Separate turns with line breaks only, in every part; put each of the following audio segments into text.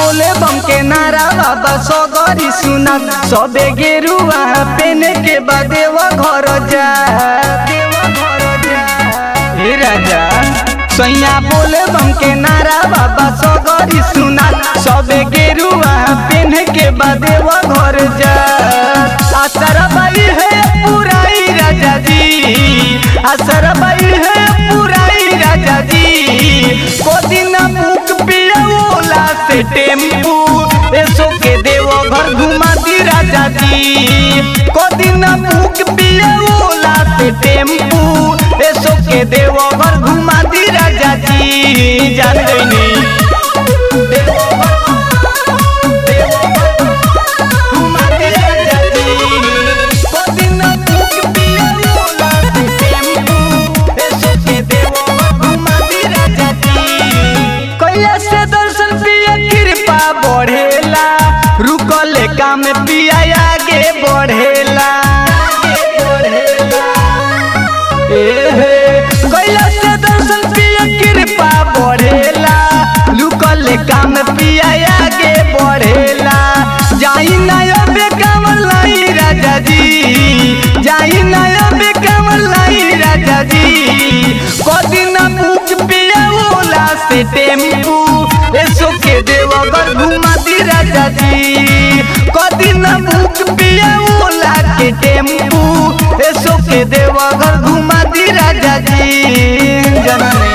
बोले बम के नारा बाबा सगरी सुना सबे गेरुआ पेने के बादे वो घर जा हे राजा सैया बोले बम के नारा बाबा सगरी सुना सबे गेरुआ पेने के बादे वो घर जा असर बाई है पुराई राजा जी असर बाई है पुराई राजा जी कोदिना मुख पियोला से टेम्पू ऐसो के देव घर घुमा दी राजा जी कोदिना मुख पियोला से टेम्पू ऐसो के देव घर घुमा दी राजा जी जान गईनी घुमा दी राजा जी कोदिना मुख पियोला से टेम्पू ऐसो के देव घर घुमा दी राजा जी कैला से दर्शन पिया कृपा बढ़ेला रुकल काम पिया आगे बढ़ेला एहे, कैला से दर्शन पिया कृपा बढ़ेला रुकल काम पिया आगे बढ़ेला जाई ना अबे कमल लाई राजा जी जाई ना अबे कमल लाई राजा जी कदिना मुख पिया ओला से टेम्पू ऐसो के देवगर घुमा दी राजा जी कदिना मुख पिया ओला के टेम्पू ऐसो के देवगर घुमा दी राजा जी जननी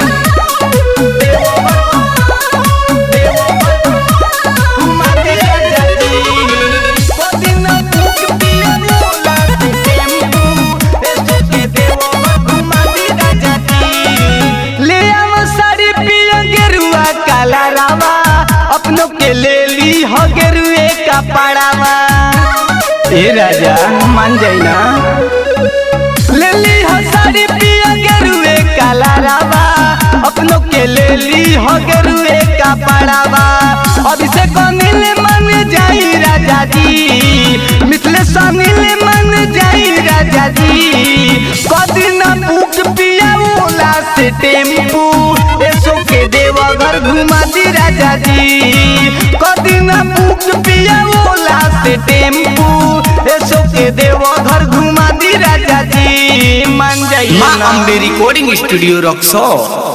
घुमा दी राजा जी कदिना मुख पिया ओला से टेम्पू ऐसो के देवगर घुमा दी राजा जी ले आव साड़ी पिया गेरुआ काला रावा अपनों के ले ली हो गेरुए का पड़ावा ए राजा मान जाइना ले ली हो साड़ी पिया गेरुए काला रावा अपनों के ले ली हो गेरुए का पड़ावा अभी से कनिल मन जाई राजा जी मिथले सनिल मन जाई राजा जी कदिना बुक पिया ओला से टेम्पू ऐसो के देवघर घुमा दी राजा जी कदिना बुक पिया ओला से टेम्पू ऐसो के देवघर घुमा दी राजा जी मान जाइए
माँ
ना।
Ambe recording studio Raxaul